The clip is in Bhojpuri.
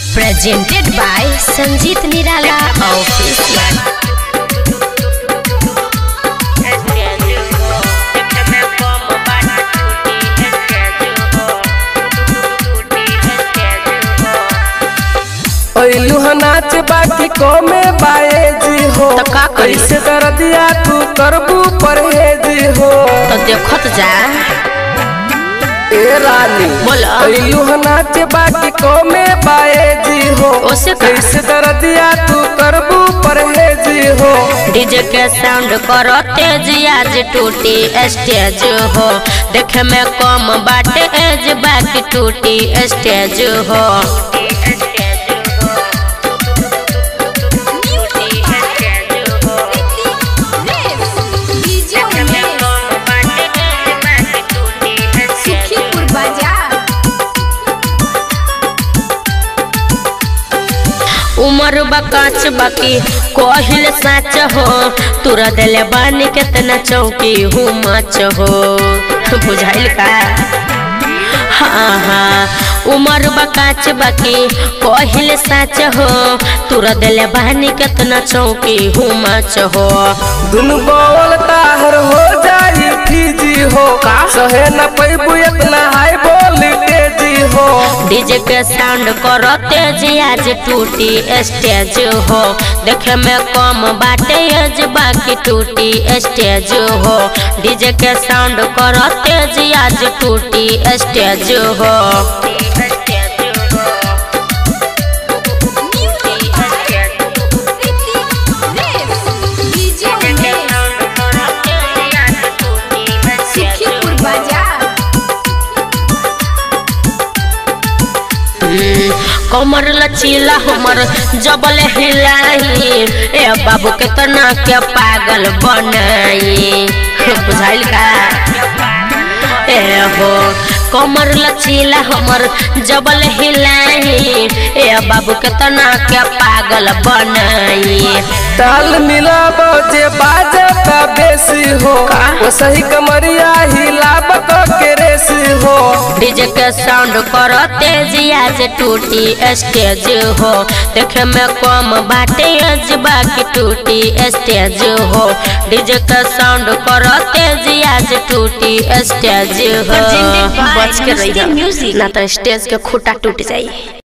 presented by Sanjit Nirala Official. ऐलू ह नाच बाकी कमे बाए जी हो तो का करी? कैसे दर्दिया तू करबू परहेज हो तो देखत जा ए रानी बोला। ऐलू ह नाच बाकी कमे बाए जी हो ओसे का? कैसे दर्दिया तू करबू परहेज हो डीजे के साउंड करो तेज आज टूटी स्टेज हो देखे में कम बाटे एज बाकी टूटी स्टेज हो सुखीपुर बाजार उमर बकाच बाकी कोहिल साच हो तुरा दिले बानी कितना चौकी हूँ मच हो बुझाइल का हाँ हाँ उमर बकाच बाकी कोहिल साच हो तुरा दिले बानी कितना चौकी हूँ मच हो दुनु बोल ताहर हो जाई फीजी हो सहे न पैबू इतना हाई वोल्टेज हो डीजे के साउंड करो तेज आज टूटी स्टेज हो देखे में कम बाटे एज बाकी टूटी स्टेज हो डीजे के साउंड करो तेज आज टूटी स्टेज हो सुखीपुर बाजार हम्म, कमर लचीला हमर जबल हिलाई ए बाबू के तना के पागल बनाई बुझाइल का ए हो कमर लचीला हमर जबल हिलाई ए बाबू के तना के पागल बनाई ताल मिलाबो जे बाजता बेसी हो वो सही कमरिया हिलाब के रेसी हो डीजे के साउंड कर तेज आज टूटी स्टेज हो देखे में कम बाटे एज बाकी टूटी स्टेज हो डीजे के साउंड कर तेज आज टूटी स्टेज हो बच के रही ना तो स्टेज के खूटा टूट जाई